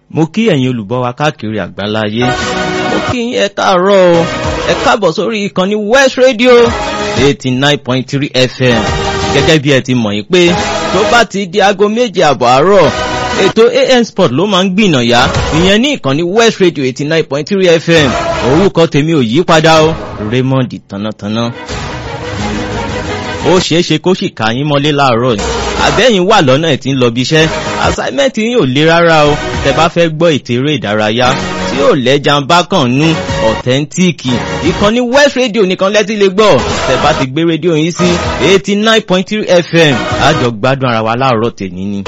mo kí ẹ̀yin olùgbọ́ wa káàkiri àgbáláyé mo kí ẹ káàárọ̀ o ẹ káàbọ̀ sórí ìkànnì West Radio eighty nine point three FM gẹ́gẹ́ bí ẹ ti mọ̀ yín pé tó bá ti di aago méje àbọ̀ àárọ̀ ètò AM Sport ló máa ń gbìnàyà ìyẹn ní ìkànnì West Radio eighty nine point three FM orúkọ tèmi ò yí padà o Raymond Tánátáná ó ṣeé ṣe kó sì ká yín mọ́lé láàárọ̀ ni àbẹ́yìn wà lọ́nà ẹ̀ tí ń lọ bí iṣẹ́ assignment yín ò le rárá o tẹ bá fẹ́ gbọ́ ètò eré ìdárayá tí ò lẹ́jà ń bá kàn nú ọ̀tẹ́ntíìkì ìkànnì West Radio nìkan lẹ́tí lè gbọ́ tẹ bá ti gbé rédíò yín sí eighty nine point three FM àjọ gbádùn ara wa láàárọ̀ tèmi ni.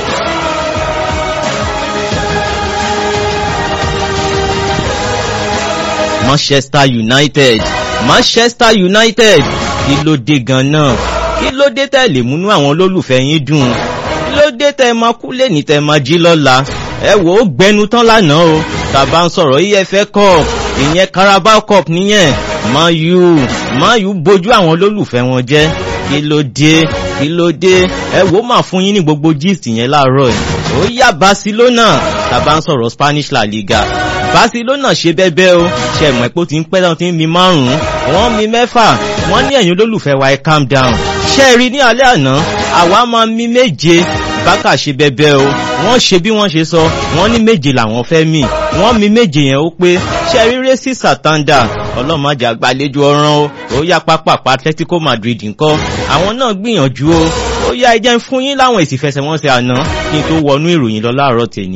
Manchester United Manchester United kí ló dé gan-an kí ló dé tẹ́ lè múnú àwọn olólùfẹ́ yín dùn kí ló dé tẹ́ máa kú lẹ́ni tẹ́ máa jí lọ́la ẹ wò ó gbẹnu tán lánàá o tàbá ń sọ̀rọ̀ EFL Cup ìyẹn Carabao Cup nìyẹn Man U Man U bójú àwọn olólùfẹ́ wọn jẹ́ kí ló dé kí ló dé ẹ wò ó máa fún yín ní gbogbo gist yẹn láàárọ̀ yìí ó yá Barcelona tàbá ń sọ̀rọ̀ Spanish La Liga Barcelona ṣe bẹ́bẹ́ o ṣe mọ̀ pé ó ti ń pẹ́ tán ti ń mi márùn-ún wọ́n mi mẹ́fà wọ́n ní ẹ̀yin olólùfẹ́ wa ẹ calm down ṣe rí ní alẹ́ àná àwa máa mi méje bákà ṣe bẹ́bẹ́ o wọ́n ṣe bí wọ́n ṣe sọ wọ́n ní méje làwọn fẹ́ mì wọ́n mi méje yẹn ó pé ṣe rí rẹ́sì sàtàndà ọlọ́mọdé àgbàlejò ọ̀ràn o ó yá pápá Atletico Madrid ńkọ́ àwọn náà gbìyànjú o ó yá ẹ jẹ́ ń fún yín láwọn èsì fẹsẹ̀wọnsẹ̀ àná kí n tó wọnú ìròyìn lọ láàárọ̀ tèmi.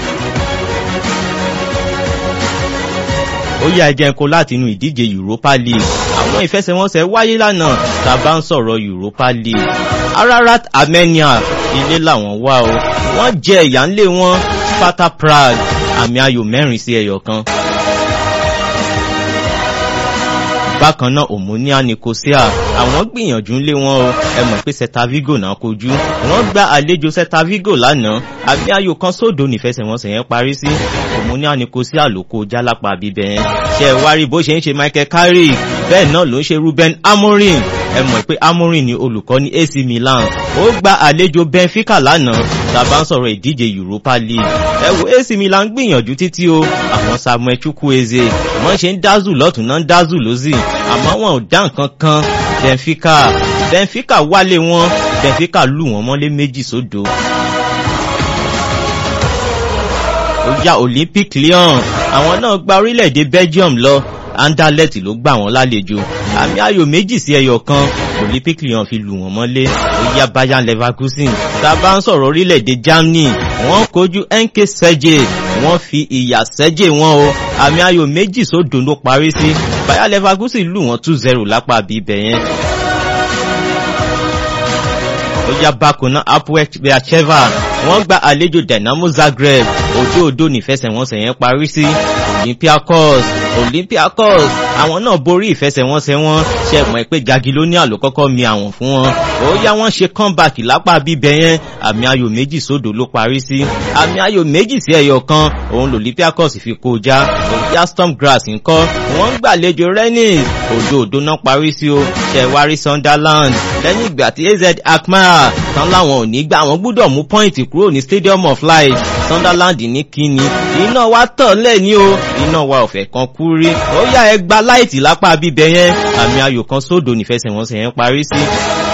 ó yá ẹjẹ́ ńkọ́ láti inú ìdíje Europa League àwọn ìfẹsẹ̀wọnsẹ̀ wáyé lánàá tá a bá ń sọ̀rọ̀ Europa League Ararat Armenia ilé làwọn wá o wọ́n jẹ ìyà ńlé wọn Sparta Prague àmì ayò mẹ́rin sí ẹyọ kan. bákan náà Omonia Nicosia àwọn gbìyànjú ńlé wọn o ẹ mọ̀ pé Celta Vigo náà kojú wọ́n gba àlejò Celta Vigo lánàá àmì ayò kan sódò nífẹsẹ̀wọnsẹ̀ yẹn parí sí Omonia Nicosia ló kó jálápá bíbẹ̀ yẹn ṣe ẹ wá rí bó ṣe ń ṣe Michael Carrick bẹ́ẹ̀ náà ló ń ṣe Ruben Amorim ẹ mọ̀ pé Amorim ni olùkọ́ ní AC Milan ó gba àlejò Benfica lánàá tàbá ń sọ̀rọ̀ ìdíje Europa League ẹ wo AC Milan gbìyànjú títí o àwọn Samuel Chukwueze wọ́n ṣe ń dázù lọ́tún náà ń dázù lósì àmọ́ wọn ò dá nǹkan kan Benfica Benfica wálé wọn Benfica lù wọ́n mọ́lé méjì sódò. ó yá Olympic Lyon àwọn náà gba orílẹ̀-èdè Belgium lọ Anderlecht ló gbà wọ́n lálejò àmì ayò méjì sí ẹyọ kan Olympic Lyon fi lù wọ́n mọ́lé ó yá Bayern Leverkusen tá a bá ń sọ̀rọ̀ orílẹ̀-èdè Germany wọ́n kojú NK Celje wọ́n fi ìyà Celje wọn o àmì ayò méjì sódò ló parí sí Bayer Leverkusen lù wọ́n two zero lápá bíbẹ̀ yẹn. ó yá bákan náà Apoel Beersheva wọ́n gba àlejò Dynamo Zagreb òdo òdo nífẹsẹ̀wọnsẹ̀ yẹn parí sí Olympiacos Olympiacos àwọn náà borí ìfẹsẹ̀wọnsẹ̀ wọn ṣe mọ̀ pé Jagiellonia ló kọ́kọ́ mi àwọn fún wọn ó yá wọ́n ṣe comeback lápá bíbẹ̀ yẹn àmì ayò méjì sódò ló parí sí àmì ayò méjì sí ẹyọ kan òun l'Olympiacos fi kó já òyà Storm Grass ńkọ́ wọ́n ń gbàlejò Rennes òdo òdo náà parí sí o ṣẹ̀wárí Sunderland lẹ́yìn ìgbà tí AZ Alkmaar tán láwọn ò ní gbà wọ́n gbúdọ̀ mú pọ́ìntì kúrò ní Stadium of Light Sunderland ní kíni iná wa tàn lẹ́ni o iná wa ọ̀fẹ́ kan kú rí ó yá ẹ gba láìtì lápá bíbẹ yẹn àmì ayò kan sódò nífẹsẹ̀wọnsẹ̀ yẹn parí sí